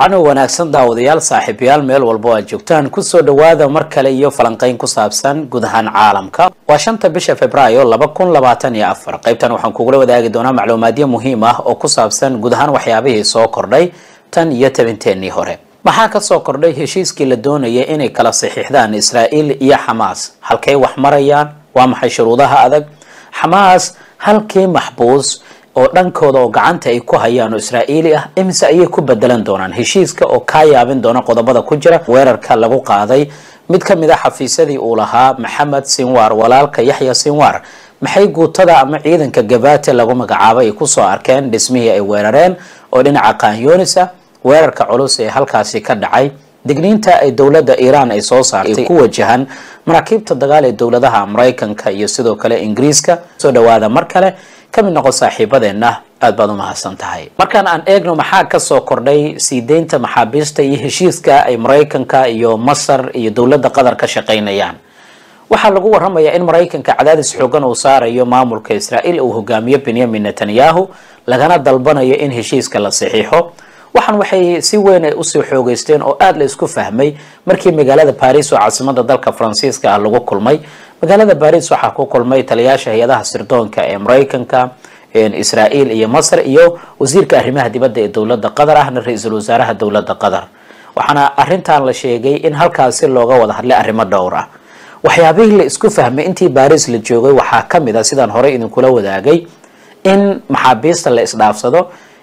wacno wanaagsan daawadayaal saaxiibayaal meel walbo aad joogtaan kusoo dhawaada mar kale iyo falanqeyn ku saabsan guud ahaan caalamka waa shanta bisha februaayo laba kun labaatan iyo afar qaybtan waxaan kugula wadaagi doonaa macluumaadyo muhiim ah oo ku saabsan guud ahaan waxyaabihii soo kordhay tan iyo tabinteenii hore maxaa kasoo kordhay heshiiskii la doonaya inay kala saxiixdaan israa'iil iyo xamaas halkay wax marayaan waa maxay shuruudaha adag xamaas halkii maxbuus oo dhankooda oo gacanta ay ku hayaan oo israa'iili ah imise ayay ku bedelan doonaan heshiiska oo kaa yaabin doona qodobada ku jira weerarka lagu qaaday mid ka mid a xafiisyadii uu lahaa maxamed sinwar walaalka yaxya sinwar maxay guutada ama ciidanka gabate lagu magacaabay ay kusoo arkeen dhismihii ay weerareen oo dhinaca qaanyoonis ah weerarka culus ee halkaasi ka dhacay digniinta ay dowladda iiraan ay soo saartay ku wajahan maraakiibta dagaal ee dowladaha maraykanka iyo sidoo kale ingiriiska soo dhawaada mar kale ka mid noqon saaxiibadeenna aad baad u mahadsan tahay markaan aan eegno maxaa kasoo kordhay sii deynta maxaabiista iyo heshiiska ay maraykanka iyo masar iyo dowladda qatar ka shaqaynayaan waxaa lagu waramayaa in maraykanka cadaadis xoogan uu saarayo maamulka israa'iil uu hogaamiyo benyamin netanyahu lagana dalbanayo in heshiiska la saxiixo waxaan waxay si weyn ay usii xoogeysteen oo aada la isku fahmay markii magaalada baris oo caasimada dalka faransiiska ah lagu kulmay magaalada baris waxaa ku kulmay taliyaasha hay-adaha sirdoonka ee maraykanka israa'iil iyo masar iyo wasiirka arrimaha dibadda ee dowladda qatar ahna ra-iisul wasaaraha dowladda qatar waxaana arrintan la sheegay in halkaasi looga wada hadlay arrimo dhowr ah waxyaabihii la isku fahmay intii baris la joogay waxaa kamid a sidaan horey idinkula wadaagay in maxaabiista la isdhaafsado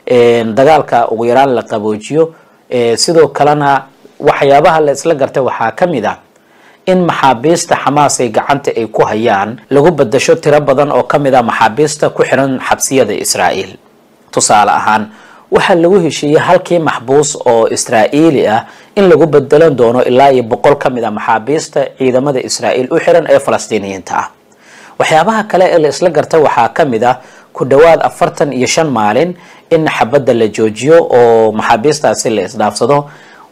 dagaalka ugu yaraan la qaboojiyo sidoo kalena waxyaabaha la isla gartay waxaa ka mid ah in maxaabiista xamaas ay gacanta ay ku hayaan lagu bedasho tiro badan oo kamid ah maxaabiista ku xiran xabsiyada israa'iil tusaale ahaan waxaa lagu heshiiyey halkii maxbuus oo israa'iili ah in lagu bedelan doono ilaa iyo boqol ka mid ah maxaabiista ciidamada israa'iil u xiran ee falastiiniyiinta ah waxyaabaha kale ee la isla gartay waxaa ka mid ah ku dhowaad afartan iyo shan maalin in xabadda la joojiyo oo maxaabiistaasi la isdhaafsado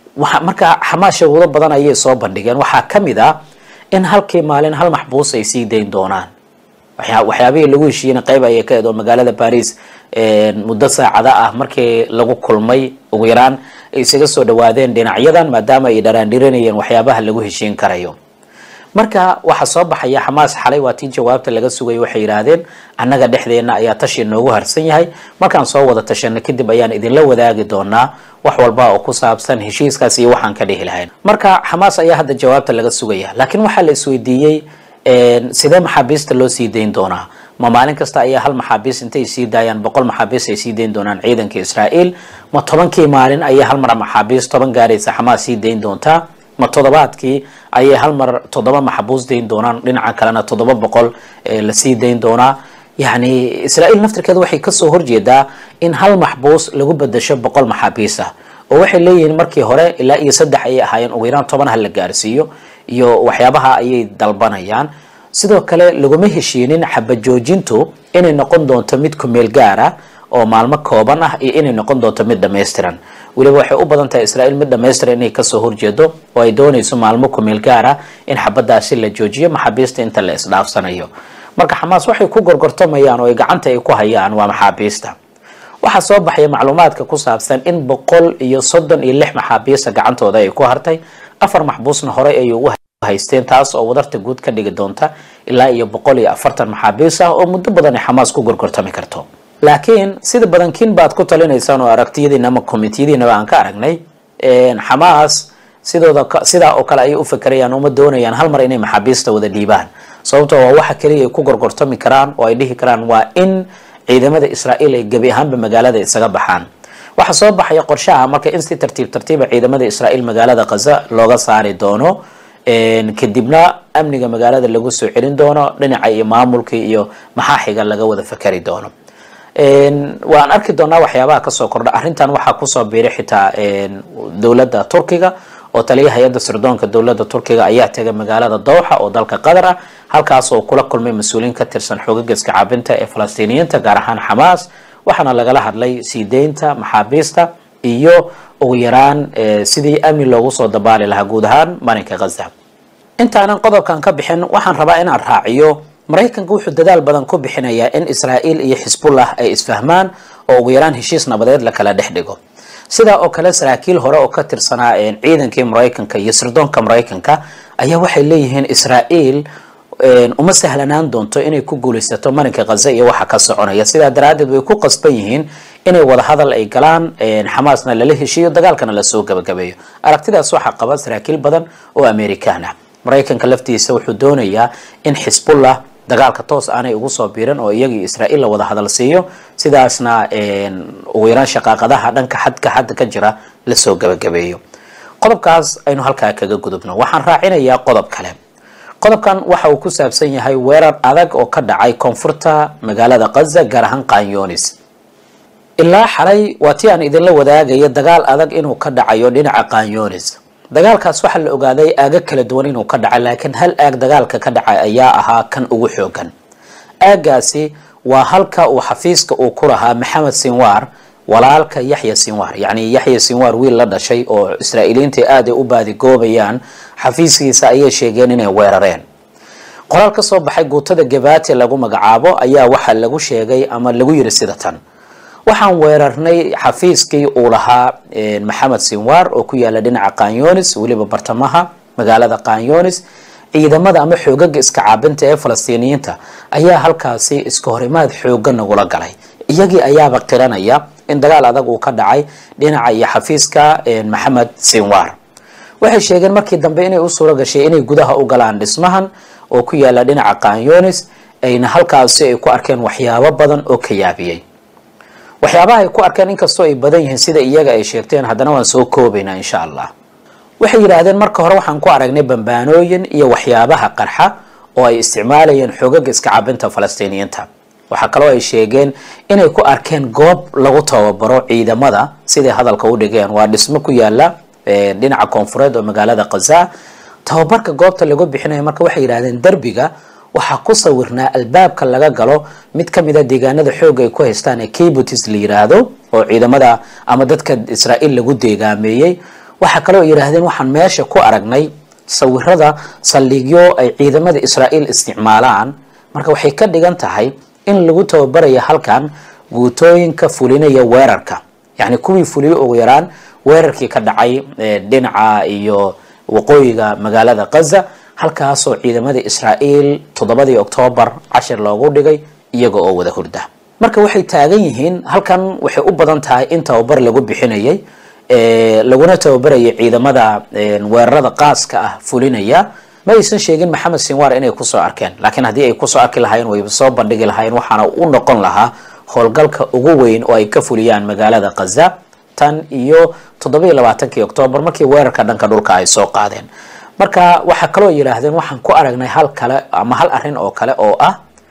marka xamaas sharuudo badan ayay soo bandhigeen waxaa ka mid ah in halkii maalin hal maxbuus ay sii dayn doonaan waxyaabihii lagu heshiiyeyna qayb ayay ka eed oo magaalada baris muddo saacada ah markii lagu kulmay ugu yaraan ay isaga soo dhawaadeen dhinacyadan maadaama ay dharaandhiranayeen waxyaabaha lagu heshiin karayo marka waxaa soo baxaya xamaas xalay waa tii jawaabta laga sugayay waxay yidhaahdeen annaga dhexdeena ayaa tashi noogu harsan yahay markaan soo wada tashano kadib ayaan idinla wadaagi doonaa wax walba oo ku saabsan heshiiskaas iyo waxaan ka dhihi lahayn marka xamaas ayaa hadda jawaabta laga sugaya laakiin waxaa la isweydiiyey sidee maxaabiista loo sii dayn doonaa ma maalin kasta ayaa hal maxaabiis intay sii daayaan boqol maxaabiis ay sii dayn doonaan ciidanka israa'iil ma tobankii maalin ayaa hal mar maxaabiis toban gaaraysa xamaas sii dayn doontaa ma toddobaadkii ayay hal mar toddoba maxbuus dayn doonaan dhinaca kalena toddoba boqol lasii dayn doonaa yacni israa'iil naftirkeeda waxay kasoo horjeedaa in hal maxbuus lagu bedasho boqol maxaabiis ah oo waxay leeyihiin markii hore ilaa iyo saddex ayay ahaayeen ugu yaraan toban ha la gaarsiiyo iyo waxyaabaha ayay dalbanayaan sidoo kale laguma heshiinin xabajoojintu inay noqon doonto mid kumeel gaar ah oo maalmo kooban ah iyo inay noqon doonto mid dhammaystiran weliba waxay u badan tahay israa'iil mid dhammaystiran inay kasoo horjeedo oo ay doonayso maalmo kumeel gaar ah in xabadaasi la joojiyo maxaabiista inta la isdhaafsanayo marka xamaas waxay ku gorgortamayaan oo ay gacanta ay ku hayaan waa maxaabiista waxaa soo baxaya macluumaadka ku saabsan in boqol iyo soddon iyo lix maxaabiista gacantooda ay ku hartay afar maxbuusna horey ay ugu haysteen taas oo wadarta guud ka dhigi doonta ilaa iyo boqol iyo afartan maxaabiis ah oo muddo badan ay xamaas ku gorgortami karto laakiin sida badankiin baad ku talinaysaan oo aragtiyadiina ama komitiyadiinaba aan ka aragnay xamaas sidooda sidaa oo kale ayay u fakerayaan uma doonayaan hal mar inay maxaabiista wada dhiibaan sababtoo waa waxa keliya ay ku gorgortami karaan oo ay dhihi karaan waa in ciidamada israa'iil ay gebi ahaanba magaalada isaga baxaan waxaa soo baxaya qorshaha marka in si tartiib tartiiba ciidamada israa'iil magaalada khaza looga saari doono kadibna amniga magaalada lagu soo celin doono dhinaca iyo maamulkii iyo maxaa xiga laga wada fakeri doono waan arki doonaa waxyaabaha kasoo kordha arrintan waxaa kusoo biiray xitaa dowladda turkiga oo taliya hay-adda sirdoonka dowladda turkiga ayaa tegay magaalada dowxa oo dalka qatar ah halkaas oo kula kulmay mas-uuliyiin ka tirsan xoogageska caabinta ee falastiiniyiinta gaar ahaan xamaas waxaana lagala hadlay sii deynta maxaabiista iyo ugu yaraan sidii amni loogu soo dabaali lahaa guud ahaan marinka khaza intaanan qodobkan ka bixin waxaan rabaa inaan raaciyo maraykanka wuxuu dadaal badan ku bixinayaa in israa'iil iyo xisbullah ay isfahmaan oo ugu yaraan heshiis nabadeed la kala dhex dhigo sidaa oo kale saraakiil hore oo ka tirsanaa ciidankii maraykanka iyo sirdoonka maraykanka ayaa waxay leeyihiin israael uma sahlanaan doonto inay ku guulaysato marinka khaza iyo waxa ka soconaya sidaa daraaddeed way ku qasban yihiin inay wadahadal ay galaan xamaasna lala heshiiyo dagaalkana lasoo gabagabeeyo aragtidaas waxaa qaba saraakiil badan oo amerikaan ah maraykanka laftiisa wuxuu doonayaa in xisbullah dagaalka toos aanay ugu soo biiran oo iyagii israael la wada hadal siiyo sidaasna ugu yaraan shaqaaqadaha dhanka xadka xadda ka jira lasoo gabagabeeyo qodobkaas aynu halkaa kaga gudubno waxaan raacinayaa qodob kale qodobkan waxa uu ku saabsan yahay weerar adag oo ka dhacay koonfurta magaalada khaza gaar ahaan kanyonis ilaa xalay waa tii aan idinla wadaagaya dagaal adag inuu ka dhacayo dhinaca kanyonis dagaalkaas waxaa la ogaaday aago kala duwan inuu ka dhacay laakiin hal aag dagaalka ka dhacay ayaa ahaa kan ugu xoogan aagaasi waa halka uu xafiiska uu ku lahaa maxamed sinwar walaalka yaxya sinwar yacni yaxya sinwar wiil la dhashay oo israa'iiliyiinta aad ay u baadigoobayaan xafiiskiisa ayay sheegeen inay weerareen qoraal ka soo baxay guutada gabati lagu magacaabo ayaa waxaa lagu sheegay ama lagu yiri sida tan waxaan weerarnay xafiiskii uu lahaa maxamed sinwar oo ku yaala dhinaca kanyonis weliba bartamaha magaalada kanyonis ciidamada ama xoogaga iska caabinta ee falastiiniyiinta ayaa halkaasi iska horimaad xooga nagula galay iyagii ayaaba qiranaya in dagaal adag uu ka dhacay dhinaca iyo xafiiska maxamed sinwar waxay sheegeen markii dambe inay u suuro gashay inay gudaha u galaan dhismahan oo ku yaala dhinaca kanyonis ayna halkaasi ay ku arkeen waxyaabo badan oo ka yaabiyey waxyaabaha ay ku arkeen inkastoo ay badan yihiin sida iyaga ay sheegteen haddana waan soo koobaynaa insha allah waxay yidhaahdeen marka hore waxaan ku aragnay bambaanooyin iyo waxyaabaha qarxa oo ay isticmaalayeen xoogaga iska cabinta falastiiniyiinta waxaa kaloo ay sheegeen inay ku arkeen goob lagu tababaro ciidamada siday hadalka u dhigeen waa dhismo ku yaala dhinaca koonfureed oo magaalada khaza tababarka goobta lagu bixinayo marka waxay yidhahdeen derbiga waxaa ku sawirnaa albaabka laga galo mid ka mid a deegaanada xooga ay ku haystaan ee kibutis la yiraahdo oo ciidamada ama dadka israael lagu deegaameeyey waxaa kaloo yidhaahdeen waxaan meesha ku aragnay sawirada saldhigyo ay ciidamada israael isticmaalaan marka waxay ka dhigan tahay in lagu tababarayo halkan guutooyinka fulinaya weerarka yacni kuwii fuliyo ugu yaraan weerarkii ka dhacay dhinaca iyo waqooyiga magaalada khaza halkaasoo ciidamada israael toddobadii oktoobar cashir loogu dhigay iyaga oo wada hurda marka waxay taagan yihiin halkan waxay u badan tahay in tababar lagu bixinayay laguna tababarayay ciidamada weerarada qaaska ah fulinaya ma aysan sheegin maxamed sinwar inay kusoo arkeen laakiin haddii ay kusoo arki lahaayeen wayba soo bandhigi lahaayeen waxaana u noqon lahaa howlgalka ugu weyn oo ay ka fuliyaan magaalada khaza tan iyo toddoba iyo labaatankii oktoobar markii weerarka dhanka dhulka ay soo qaadeen marka waxaa kaloo yidhaahdeen waxaan ku aragnay hal kale ama hal arrin oo kale oo ah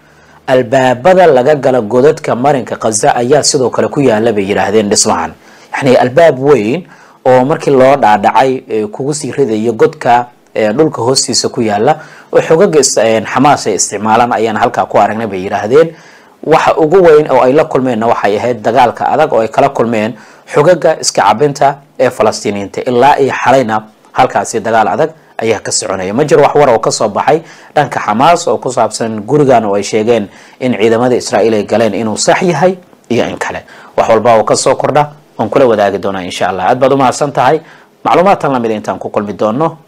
albaabada laga gala godadka marinka khaza ayaa sidoo kale ku yaala bay yidhaahdeen dhismahan yacni albaab weyn oo markii loo dhaadhacay kugu sii ridayo godka dhulka hoostiisa ku yaala oo xogaga xamaas ay isticmaalaan ayaan halkaa ku aragnay bay yidhaahdeen waxa ugu weyn oo ay la kulmeenna waxay ahayd dagaalka adag oo ay kala kulmeen xogaga iska cabinta ee falastiiniyiinta ilaa iyo xalayna halkaasi dagaal adag ayaa ka soconaya ma jiro wax war oo kasoo baxay dhanka xamaas oo ku saabsan gurigan oo ay sheegeen in ciidamada israa'iil ay galeen inuu sax yahay iyo in kale wax walba oo kasoo kordha waan kula wadaagi doonaa insha allah aad baad u mahadsan tahay macluumaadtan lamida intaan ku kulmi doono